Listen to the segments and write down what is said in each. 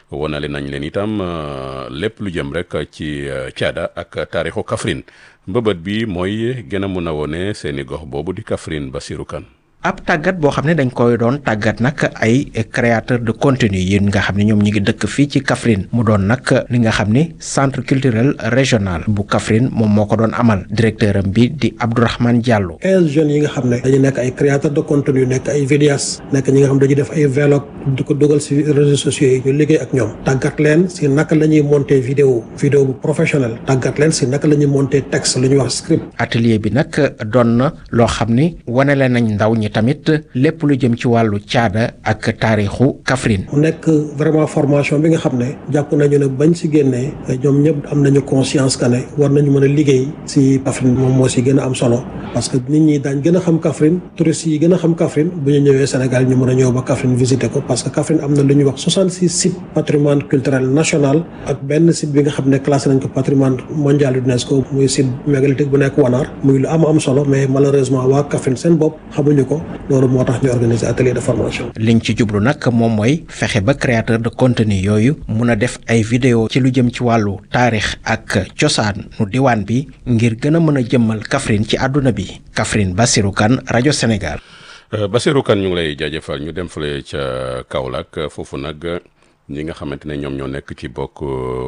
wanale nañ leen itam lépp lu jëm rek ci caada ak taarixu Kaffrine mbëbët bi mooy gën a mun a wone seeni gox boobu di Kaffrine Bassirou Kane ab tàggat boo xam ne dañ koy doon tàggat nag ay créateur de contenu yi nga xam ne ñoom ñi ngi dëkk fii ci Kaffrine mu doon nag li nga xam ni centre culturel régional bu Kaffrine moom moo ko doon amal directeur am bi di Abdourahmane Diallo. 15 jeunes yi nga xam ne dañu nekk ay créateur de contenu nekk ay vidéastes nekk ñi nga xam dañuy def ay vlog di ko dugal si réseaux sociaux yi ñu liggéey ak ñoom tàggat leen si naka la ñuy monter vidéo vidéo bu professionnel tàggat leen si naka la ñuy monter texte lu ñuy wax script. atelier bi nag doon na loo xam ni wane leen nañ ndaw ñi tamit lépp lu jëm ci wàllu caada ak taarixu Kaffrine. mu nekk vraiment formation bi nga xam ne jàpp nañu ne bañ si génnee ñoom ñëpp am nañu conscience que ne war nañu mën a liggéey si Kaffrine moom moo si gën a am solo parce que nit ñi daañ gën a xam Kaffrine touristes yi gën a xam Kaffrine bu ñu ñëwee Sénégal ñu mën a ñëw ba Kaffrine visiter ko parce que Kaffrine am na lu ñuy wax 66 sites patrimoine culturel national ak benn site bi nga xam ne classé nañ ko patrimoine mondial UNESCO muy site mégalithique bu nekk Wanaar muy lu am am solo mais malheureusement waa Kaffrine seen bopp xamuñu ko loolu moo tax ñu organiser atelier de formation. liñ ci jublu nag moom mooy fexe ba créateur de contenu yooyu mun a def ay vidéo ci lu jëm ci wàllu taarix ak cosaan nu diwaan bi ngir gën a mën a jëmmal Kaffrine ci àdduna bi Kaffrine Bassirou Kane rajo Sénégal. Bassirou Kane ñu ngi lay jaajëfal ñu dem fële ca Kaolack foofu nag. ñi nga xamante ne ñoom ñoo nekk ci bokk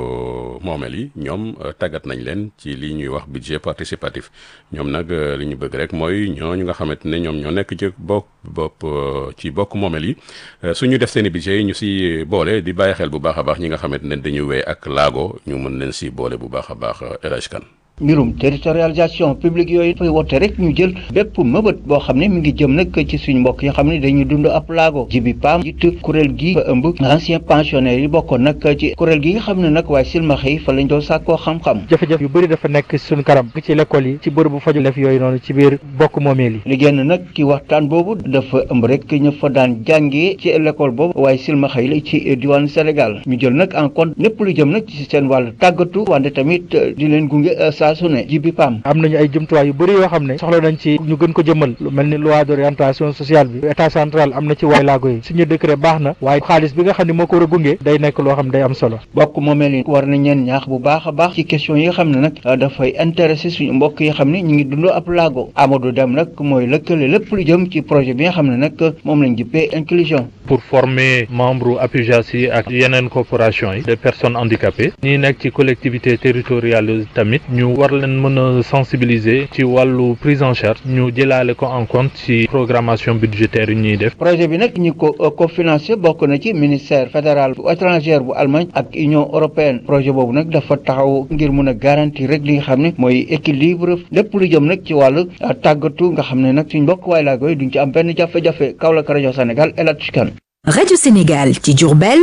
moomeel yi ñoom tàggat nañ leen ci li ñuy wax budget participatif ñoom nag li ñu bëgg rek mooy ñooñu nga xamante ne ñoom ñoo nekk ci bokk bopp ci bokk moomeel yi suñu def seen i budget yi ñu si boole di bàyyi xel bu baax a baax ñi nga xamante ne dañu wéy ak laago ñu mën leen si boole bu baax a baax El Hadj Kane mbirum territorialisation publique yooyu dafay woote rek ñu jël bépp mëbët boo xam ne mi ngi jëm nag ci suñu mbokk yi xam ne dañuy dund ab laago jibi paam jiit kuréel gi fa ëmb ancien pensionnaire yi bokkoon nag ci kuréel gi nga xam ne nag waaye silmaxa yi fa lañ doon sàkkoo xam-xam jafe-jafe yu bëri dafa nekk suñu karam ci l'école yi ci bërëbu faju def yooyu noonu ci biir bokk moomeel yi li génn nag ci waxtaan boobu dafa ëmb rek ñu fa daan jàngee ci l'école boobu waaye silmaxa yi la ci diwaanu Sénégal ñu jël nag en compte lépp lu jëm nag ci seen wàllu tàggatu wante tamit di leen gunge saa su ne jibi pam am nañu ay jumtuwaay yu bëri yoo xam ne soxla nañ ci ñu gën ko jëmmal lu mel ni loi d'orientation sociale bi état central am na ci waay laago yi suñu décret baax na waaye xaalis bi nga xam ne moo ko war a gunge day nekk loo xam ne day am solo bokk moomeel yi war nañ leen ñaax bu baax a baax ci question yi nga xam ne nag dafay intéressé suñu mbokk yi xam ne ñu ngi dund ab laago Amadou Dem nag mooy lëkkale lépp lu jëm ci projet bi nga xam ne nag moom lañ jippee inclusion pour former membre APUJAS yi ak yeneen corporation yi de personnes handicapées ñi nekk ci collectivité territoriale tamit ñu war leen mën a sensibiliser ci wàllu prise en charge ñu jëlaale ko en compte ci programmation budgétaire yi ñuy def. projet bi nag ñi ko cofinancé bokk na ci ministère fédéral bu étranger bu Allemagne ak union européenne projet boobu nag dafa taxaw ngir mun a garantir rek li nga xam ne mooy équilibre lépp lu jëm nag ci wàllu tàggatu nga xam ne nag suñ mbokk waay laa koy duñ ci am benn jafe-jafe Kaolack rajo Sénégal El Hadj Kane rajo Sénégal ci Diourbel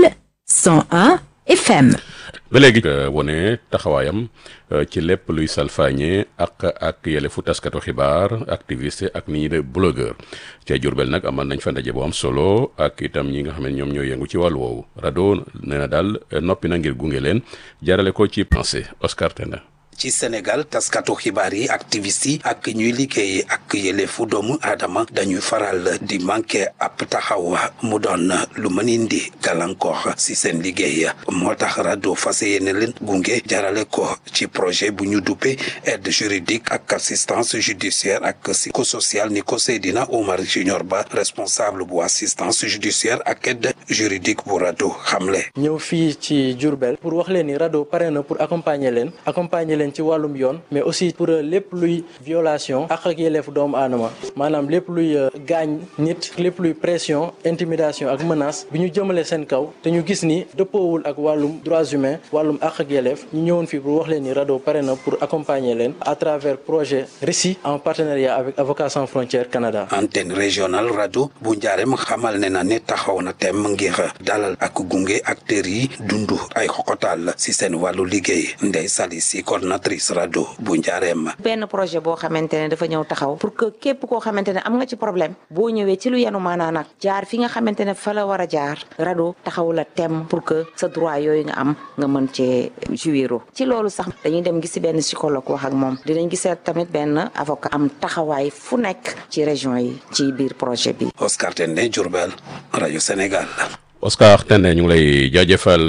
101 FM. ba léegi wone taxawaayam ci lépp luy salfaañe ak ak yëlefu taskatu xibaar activiste ak ni ñi de blogueur ca Jurbel nag amal nañ fa ndaje bu am solo ak itam ñi nga xam ne ñoom ñoo yëngu ci wàllu woowu rajo nee na daal noppi na ngir gunge leen jaarale ko ci pensée Oscar Tenda ci Sénégal taskatu xibaar yi activiste yi ak ñuy liggéey ak yëlefu doomu aadama dañuy faral di manqué ab taxaw mu doon lu mën indi gàllankoor si seen liggéey moo tax rajo fas yéene leen gunge jarale ko ci projet bu ñu duppe aide juridique ak assistance judiciaire ak psychosocial ni ko Seydina Omar Junior Ba responsable bu assistance judiciaire ak aide juridique bu rajo xamle. ñëw fii ci Diourbel pour wax leen ni rajo pare na pour accompagner leen accompagner leen ci wàllum yoon mais aussi pour lépp luy violation ak ak yelleefu doomu aadama maanaam lépp luy gaañ nit lépp luy pression intimidation ak menace bi ñu jëmale seen kaw te ñu gis ni dëppoowul ak wàllum droits humains wàllum ak ak yelleef ñu ñëwoon fii pour wax leen ni RADDHO pare na pour accompagner leen à travers projet RECI en partenariat avec Avocats sans frontières Canada. antenne régionale rajo bu njaareem xamal ne na ne taxaw na tem ngir dalal ak gunge acteurs yi dundu ay xoxotal si seen wàllu liggéey Ndeye Sali si coordinatrice rajo bu njaareem. benn projet boo xamante ne dafa ñëw taxaw pour que képp koo xamante ne am nga ci problème boo ñëwee ci lu yenu maanaa nag jaar fi nga xamante ne fa la war a jaar rajo taxaw la tem pour que sa droit yooyu nga am nga mën cee jouir ci loolu sax dañuy dem gisi benn psychologue wax ak moom dinañ gisee tamit benn avocat am taxawaay fu nekk ci région yi ci biir projet bi. Oscar Tende Diourbel rajo Sénégal. Oscar Tende ñu ngi lay jaajëfal